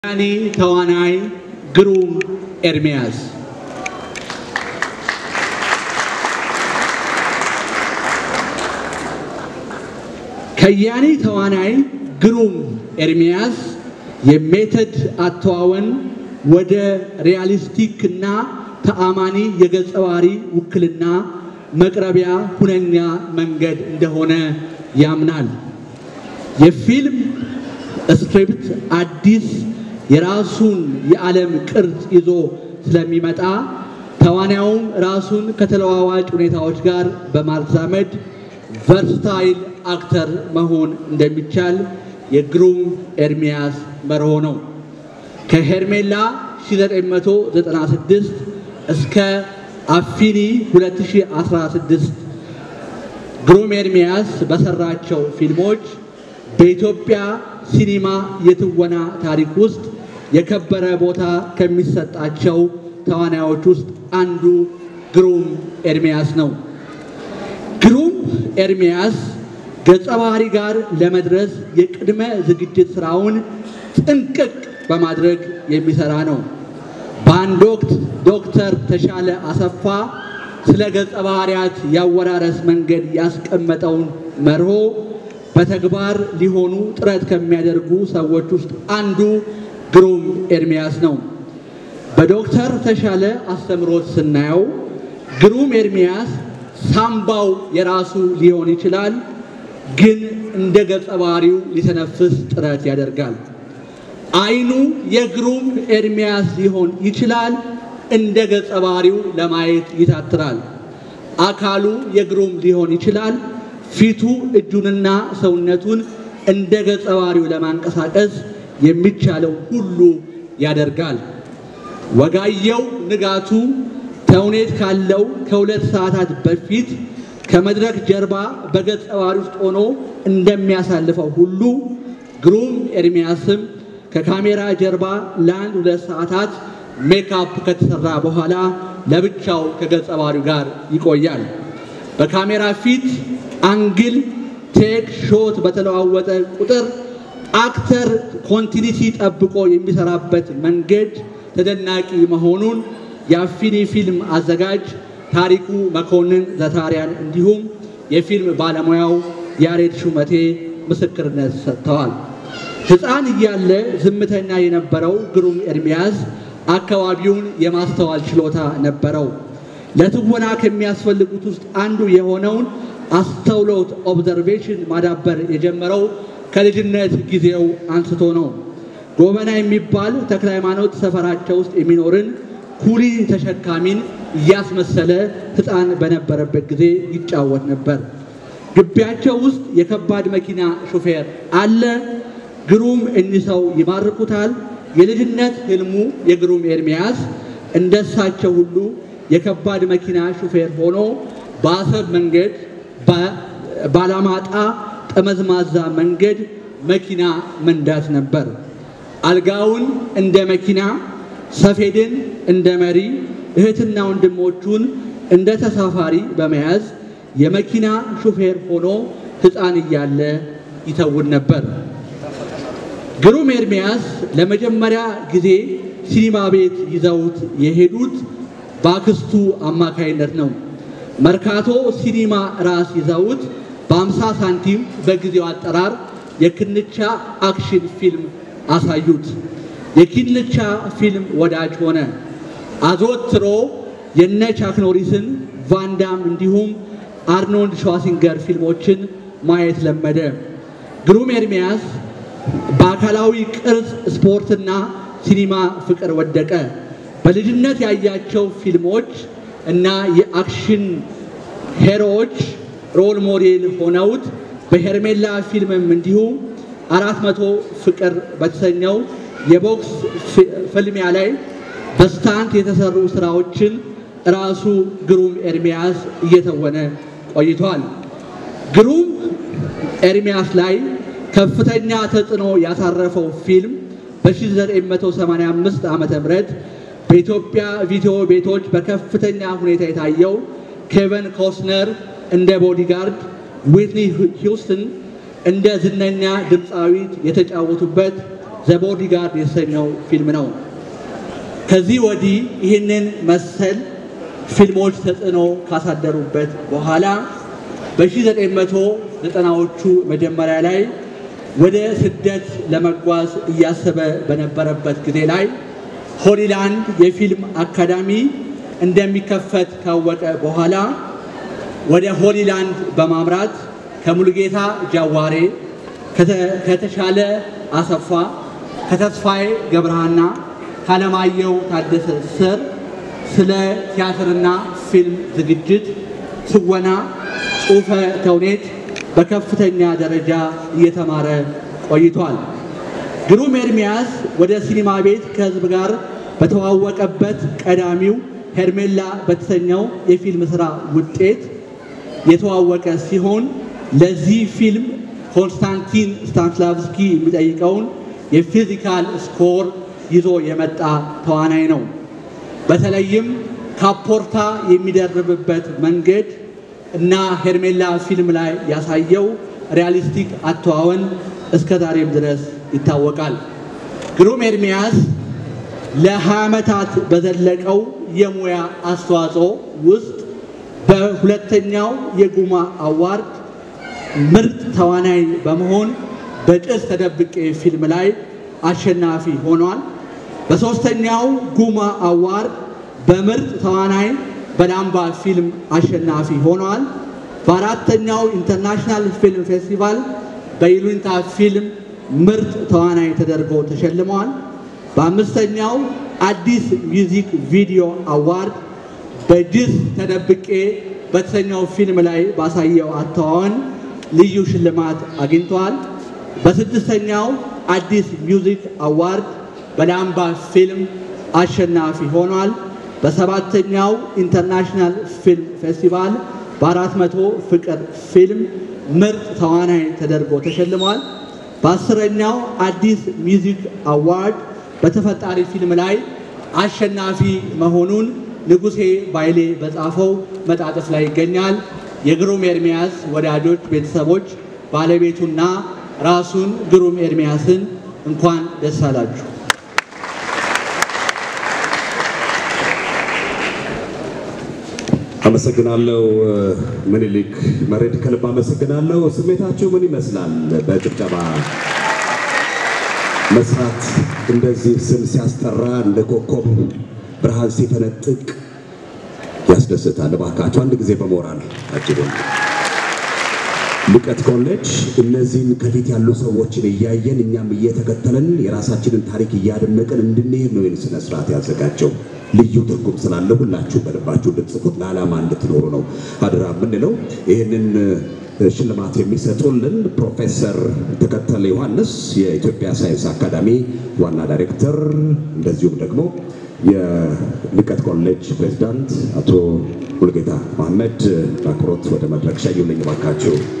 ያኔ ተዋናይ ግሩም ኤርሚያስ ከያኔ ተዋናይ ግሩም ኤርሚያስ የሜተድ አተዋወን ወደ ሪያሊስቲክ እና ተአማኒ የገጸ ባህሪ ውክልና መቅረቢያ ሁነኛ መንገድ እንደሆነ ያምናል። የፊልም ስክሪፕት አዲስ የራሱን የዓለም ቅርጽ ይዞ ስለሚመጣ ተዋናዩም ራሱን ከተለዋዋጭ ሁኔታዎች ጋር በማዛመድ ቨርስታይል አክተር መሆን እንደሚቻል የግሩም ኤርሚያስ መርሆ ነው። ከሄርሜላ 1996 እስከ አፊኒ 2016 ግሩም ኤርሚያስ በሰራቸው ፊልሞች በኢትዮጵያ ሲኒማ የትወና ታሪክ ውስጥ የከበረ ቦታ ከሚሰጣቸው ተዋናዮች ውስጥ አንዱ ግሩም ኤርሚያስ ነው። ግሩም ኤርሚያስ ገጸ ባህሪ ጋር ለመድረስ የቅድመ ዝግጅት ስራውን ጥንቅቅ በማድረግ የሚሰራ ነው። በአንድ ወቅት ዶክተር ተሻለ አሰፋ ስለ ገጸ ባህሪያት ያወራረስ መንገድ ያስቀመጠውን መርሆ በተግባር ሊሆኑ ጥረት ከሚያደርጉ ሰዎች ውስጥ አንዱ ግሩም ኤርሚያስ ነው። በዶክተር ተሻለ አስተምሮት ስናየው ግሩም ኤርሚያስ ሳምባው የራሱ ሊሆን ይችላል፣ ግን እንደ ገጸ ባህሪው ሊተነፍስ ጥረት ያደርጋል። አይኑ የግሩም ኤርሚያስ ሊሆን ይችላል፣ እንደ ገጸ ባህሪው ለማየት ይታትራል። አካሉ የግሩም ሊሆን ይችላል፣ ፊቱ እጁንና ሰውነቱን እንደ ገጸ ባህሪው ለማንቀሳቀስ የሚቻለው ሁሉ ያደርጋል። ወጋየው ንጋቱ ተውኔት ካለው ከሁለት ሰዓታት በፊት ከመድረክ ጀርባ በገጸ ባህሪ ውስጥ ሆኖ እንደሚያሳልፈው ሁሉ ግሩም ኤርሚያስም ከካሜራ ጀርባ ለአንድ ሁለት ሰዓታት ሜካፕ ከተሰራ በኋላ ለብቻው ከገጸ ባህሪው ጋር ይቆያል። በካሜራ ፊት አንግል፣ ቴክ፣ ሾት በተለዋወጠ ቁጥር አክተር ኮንቲኒቲ ጠብቆ የሚሰራበት መንገድ ተደናቂ መሆኑን የአፊኒ ፊልም አዘጋጅ ታሪኩ መኮንን ዘታሪያን እንዲሁም የፊልም ባለሙያው ያሬድ ሹመቴ ምስክርነት ሰጥተዋል። ሕፃን እያለ ዝምተኛ የነበረው ግሩም ኤርሚያስ አካባቢውን የማስተዋል ችሎታ ነበረው። ለትወና ከሚያስፈልጉት ውስጥ አንዱ የሆነውን አስተውሎት ኦብዘርቬሽን ማዳበር የጀመረው ከልጅነት ጊዜው አንስቶ ነው። ጎበና የሚባል ተክለ ሃይማኖት ሰፈራቸው ውስጥ የሚኖርን ኩሊ ተሸካሚን እያስመሰለ ሕፃን በነበረበት ጊዜ ይጫወት ነበር። ግቢያቸው ውስጥ የከባድ መኪና ሹፌር አለ። ግሩም እኒህ ሰው ይማርኩታል። የልጅነት ህልሙ የግሩም ኤርሚያስ እንደሳቸው ሁሉ የከባድ መኪና ሹፌር ሆኖ በአሰብ መንገድ፣ ባላማጣ ጠመዝማዛ መንገድ መኪና መንዳት ነበር። አልጋውን እንደ መኪና፣ ሰፌድን እንደ መሪ፣ እህትና ወንድሞቹን እንደ ተሳፋሪ በመያዝ የመኪና ሹፌር ሆኖ ሕፃን እያለ ይተውን ነበር። ግሩም ኤርሚያስ ለመጀመሪያ ጊዜ ሲኒማ ቤት ይዘውት የሄዱት በአክስቱ አማካይነት ነው። መርካቶ ሲኒማ ራስ ይዘውት በአምሳ ሳንቲም በጊዜው አጠራር የክንቻ አክሽን ፊልም አሳዩት። የኪንቻ ፊልም ወዳጅ ሆነ። አዘወትሮ የነ ቻክ ኖሪስን፣ ቫንዳም እንዲሁም አርኖልድ ሸዋሲንገር ፊልሞችን ማየት ለመደ። ግሩም ኤርሚያስ በአካላዊ ቅርጽ ስፖርትና ሲኒማ ፍቅር ወደቀ። በልጅነት ያያቸው ፊልሞች እና የአክሽን ሄሮዎች ሮል ሞዴል ሆነውት በሄርሜላ ፊልምም እንዲሁ አራት መቶ ፍቅር በተሰኘው የቦክስ ፍልሚያ ላይ በስታንት የተሰሩ ስራዎችን ራሱ ግሩም ኤርሚያስ እየተወነ ቆይቷል። ግሩም ኤርሚያስ ላይ ከፍተኛ ተጽዕኖ ያሳረፈው ፊልም በ1985 ዓ.ም በኢትዮጵያ ቪዲዮ ቤቶች በከፍተኛ ሁኔታ የታየው ኬቨን ኮስነር እንደ ቦዲጋርድ፣ ዊትኒ ሂውስተን እንደ ዝነኛ ድምፃዊት የተጫወቱበት ዘ ቦዲጋርድ የተሰኘው ፊልም ነው። ከዚህ ወዲህ ይህንን መሰል ፊልሞች ተጽዕኖ ካሳደሩበት በኋላ በ1990ዎቹ መጀመሪያ ላይ ወደ ስደት ለመጓዝ እያሰበ በነበረበት ጊዜ ላይ ሆሊላንድ የፊልም አካዳሚ እንደሚከፈት ካወቀ በኋላ ወደ ሆሊላንድ በማምራት ከሙሉጌታ ጃዋሬ፣ ከተሻለ አሰፋ፣ ከተስፋዬ ገብረሃና፣ ካለማየሁ ታደሰ ስር ስለ ቲያትርና ፊልም ዝግጅት፣ ትወና፣ ጽሑፈ ተውኔት በከፍተኛ ደረጃ እየተማረ ቆይቷል። ግሩም ኤርሚያስ ወደ ሲኒማ ቤት ከሕዝብ ጋር በተዋወቀበት ቀዳሚው ሄርሜላ በተሰኘው የፊልም ሥራ ውጤት የተዋወቀ ሲሆን ለዚህ ፊልም ኮንስታንቲን ስታንስላቭስኪ የሚጠይቀውን የፊዚካል ስኮር ይዞ የመጣ ተዋናይ ነው። በተለይም ካፖርታ የሚደርብበት መንገድ እና ሄርሜላ ፊልም ላይ ያሳየው ሪያሊስቲክ አተዋወን እስከ ዛሬም ድረስ ይታወቃል። ግሩም ኤርሚያስ ለ20 ዓመታት በዘለቀው የሙያ አስተዋጽኦ ውስጥ በሁለተኛው የጉማ አዋርድ ምርጥ ተዋናይ በመሆን በጭስ ተደብቄ ፊልም ላይ አሸናፊ ሆኗል። በሦስተኛው ጉማ አዋርድ በምርጥ ተዋናይ በላምባ ፊልም አሸናፊ ሆኗል። በአራተኛው ኢንተርናሽናል ፊልም ፌስቲቫል በይሉኝታ ፊልም ምርጥ ተዋናይ ተደርጎ ተሸልመዋል። በአምስተኛው አዲስ ሚውዚክ ቪዲዮ አዋርድ በጅስ ተደብቄ በተሰኘው ፊልም ላይ ባሳየው አተዋወን ልዩ ሽልማት አግኝተዋል። በስድስተኛው አዲስ ሚውዚክ አዋርድ በላምባ ፊልም አሸናፊ ሆኗል። በሰባተኛው ኢንተርናሽናል ፊልም ፌስቲቫል በአራት መቶ ፍቅር ፊልም ምርጥ ተዋናይ ተደርጎ ተሸልሟል። በአስረኛው አዲስ ሚውዚክ አዋርድ በተፈጣሪ ፊልም ላይ አሸናፊ መሆኑን ንጉሴ ባይሌ በጻፈው መጣጥፍ ላይ ይገኛል። የግሩም ኤርሚያስ ወዳጆች፣ ቤተሰቦች፣ ባለቤቱና ራሱን ግሩም ኤርሚያስን እንኳን ደስ አላችሁ። አመሰግናለሁ ምኒልክ መሬድ፣ ከልብ አመሰግናለሁ። ስሜታችሁ ምን ይመስላል? በጭብጨባ መስራት እንደዚህ ስም ሲያስጠራ እንደ ኮከብ ብርሃን ሲፈነጥቅ ያስደስታል። እባካችሁ አንድ ጊዜ በሞራል አጅቡን። ልቀት ኮሌጅ እነዚህን ከፊት ያሉ ሰዎችን እያየን እኛም እየተከተልን የራሳችንን ታሪክ እያደነቅን እንድንሄድ ነው ይህን ስነ ስርዓት ያዘጋጀው። ልዩ ትርጉም ስላለ ሁላችሁ በልባችሁ እንድትጽፉት ለዓላማ እንድትኖሩ ነው አድራ የምንለው። ይህንን ሽልማት የሚሰጡልን ፕሮፌሰር ተከተለ ዮሐንስ የኢትዮጵያ ሳይንስ አካዳሚ ዋና ዳይሬክተር፣ እንደዚሁም ደግሞ የልቀት ኮሌጅ ፕሬዚዳንት አቶ ሙልጌታ መሐመድ በአክብሮት ወደ መድረክ ሸኙልኝ እባካችሁ።